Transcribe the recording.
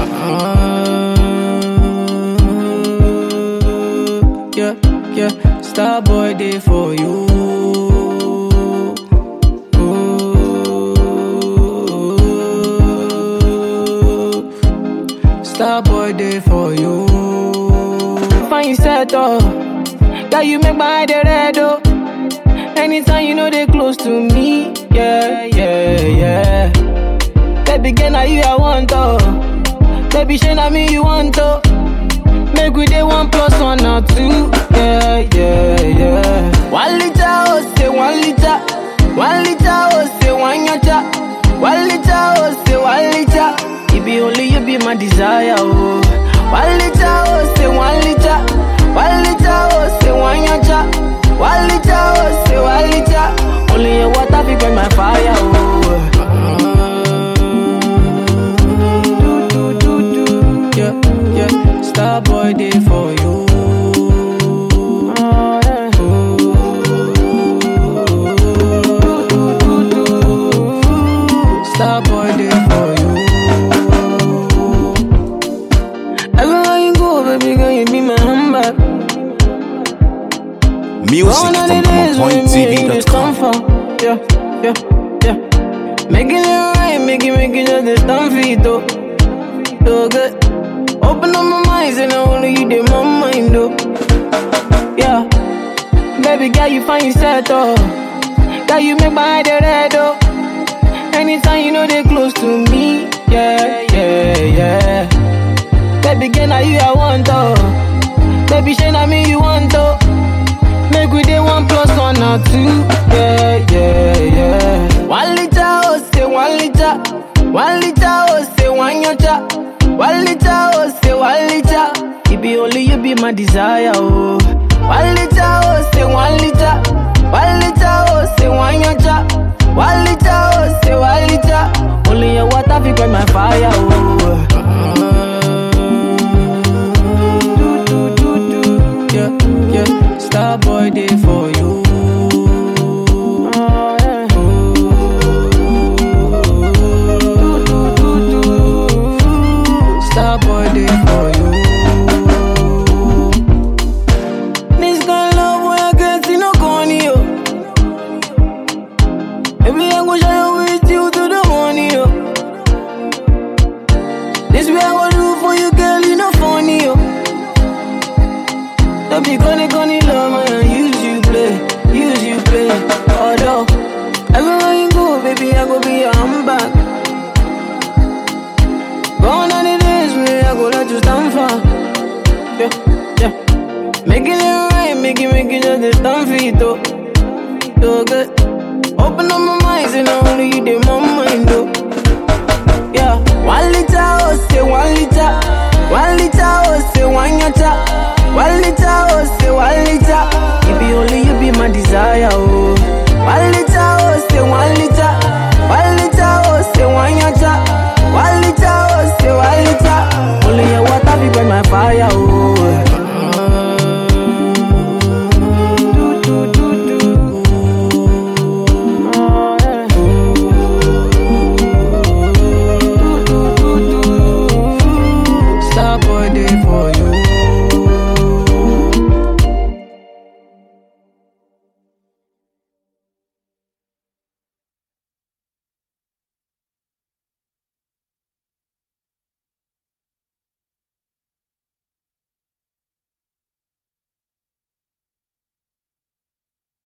Uh, yeah, yeah, star boy day for you. Ooh. Star boy day for you. Find set up, that you make my head red oh. Anytime you know they close to me, yeah, yeah, yeah. Baby, girl, now you I want to. Baby, shey na me you want to. Make we dey one plus one or two. Yeah, yeah, yeah. One liter, oh, say one liter. One liter, oh, say one yacha. One liter, oh, say one liter. It be only you be my desire, oh. One liter, oh, say one liter. One liter, oh, say one yacha. One liter, oh, say one liter. Only your water be burn my fire, oh. Do, do, do, do. Yeah, yeah. Star boy day for you. Star boy day for you. Everywhere you go, baby girl, you be my handbag. Music Gone are from the days when me and you stand AmonPointTV.com. for. Yeah, yeah, yeah. Making it right, making, making just the stand for it, though. So good. Open up my mind, and only you did my mind, though. Yeah. Baby girl, you find yourself, though. Girl, you make my head red, though. Anytime you know they close to me. Yeah, yeah, yeah. Baby girl, now you I want, though. Baby, shey na me you want, though. Make we dey one plus one or two. Yeah, yeah, yeah. One liter, oh, say one liter. One liter, oh, say one yacha. One liter, oh, say one liter. It be only you be my desire, oh. One liter, oh, say one liter. One liter, oh, say one yacha. One liter, oh, say one liter. Only your water fi quench my fire, oh. Do, do, do, do. Yeah, yeah. Star boy day for you. Star boy day for you. This kind of love where I get see no corny yo. Baby I go shine with you to the morning yo. This way I go do for you girl you no funny yo. Don't be gonna gonna love man, use you play, use you play. Although everywhere you go, baby, I go be your handbag. Gone are the days where I go let you stand for. Yeah, yeah. Making it right, making, making just the stand for it, though. So good. Open up my mind, and only you did my mind, though. Yeah, one liter, oh, say one liter. One liter, oh, say one yacha. One liter, oh, say one liter. It be only you be my desire, oh.